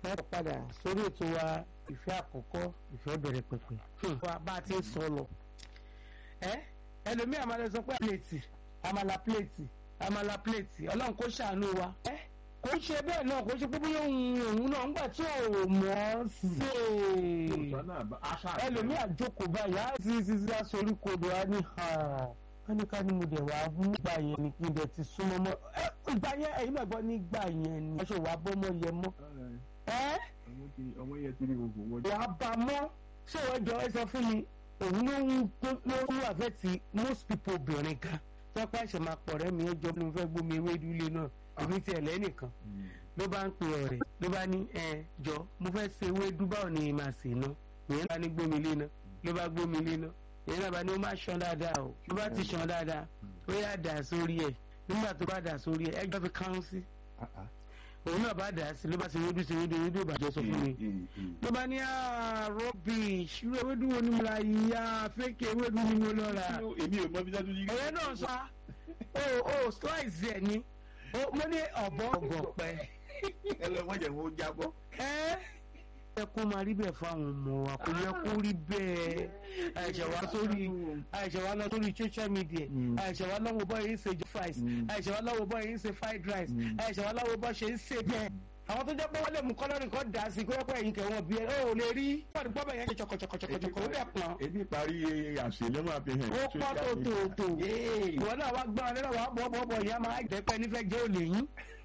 ẹ padà sórí ètò wa ìfẹ́ àkọ́kọ́ ìfẹ́ bẹ̀rẹ̀ pẹ̀pẹ̀. wa bá a ti ń sọ lọ. ẹ ẹlòmíì àmàlà sọ pé pléètì àmàlà pléètì àmàlà pléètì ọlọ́run kó ṣàánú wa. ẹ kò ń ṣe bẹ́ẹ̀ náà kò ń ṣe pé bóyá òun òun náà ńgbà tí ò mọ̀ ọ́ sí i. ẹlòmíì àjókòó báyìí á ti ti ti aṣorí kodò á ní wọ́n ní ká ní mo dẹ̀ wá nígbà yẹn ni kí n dẹ̀ ti súnmọ́ mọ́ ìgbà yẹn ẹ̀yin náà gbọ́ nígbà yẹn ni aṣọ wàá bọ́ mọ́ yẹ mọ́ ẹ́ ọmọ yẹn ti rí gbogbo wọn. wàá bá mọ́ ṣé wọ́n jọ ẹ sọ fún mi òun ló ń ló ń wà ti most people obìnrin gan tọ́pẹ́ àṣẹ máa pọ̀ rẹ́ mi ẹ jọ mo fẹ́ gbómi ewédú ilé náà èmi tiẹ̀ lẹ́nìkan ló bá ń pe ọ̀rẹ́ ló bá ní ẹ jọ mo fẹ́ ṣe ewédú báwo ni màá sè náà ìyẹn bá ní gbómi ilé náà ló bá gbómi ilé náà èyí náà bá ní ó má ṣan dáadáa o ló bá ti ṣan dáadáa ó yà dà sórí ẹ nígbà tó bá dà sórí ẹ ẹjọ́ fi kán sí òun náà bá dà á sí ló bá ti wédú sí wédú wédú ìbàjẹ́ sọ fún mi ló bá ní rubbish irú ewédú wo ni mo ra yìí ya fake ewédú ni mo lọ ra èmi ò mọ bí dájú yìí. ẹ̀yẹ náà sọ o o slice ẹ̀ ni mo ní ọ̀bọ ọ̀gọ̀pẹ̀. ẹ lọ wọ́n jẹ̀ wọ́n jábọ́. ẹ́ yẹ kó máa rí bẹ́ẹ̀ fáwọn ọmọ wa kò yẹ kó rí bẹ́ẹ̀ àìṣẹ̀ wá sórí àìṣẹ̀ wá lọ sórí social media àìṣẹ̀ wá lọ́wọ́ bọ́ yìí ń ṣe fries àìṣẹ̀ wá lọ́wọ́ bọ́ yìí ń ṣe fried rice àìṣẹ̀ wá lọ́wọ́ bọ́ ṣe ń ṣe bẹ́ẹ̀ àwọn tó jẹ́ pé wọ́n lè mú kọ́lọ́rì kan dà sí kó ẹ̀yìn kẹwọn bí ẹ ó lè rí wọ́n gbọ́ bẹ̀ yẹn ṣọkọ̀ṣọkọ̀ṣọkọ̀ ó dẹ̀ pọ̀n. èmi parí àṣìlẹ̀ máa fi hàn. ó pọ́ tó tó tó ìwọ náà wá gbọ́n lẹ́nu wàá bọ́ bọ́ bọ́ ìyá máa jẹ́ pé nífẹ̀ẹ́ jẹ́ òlè yín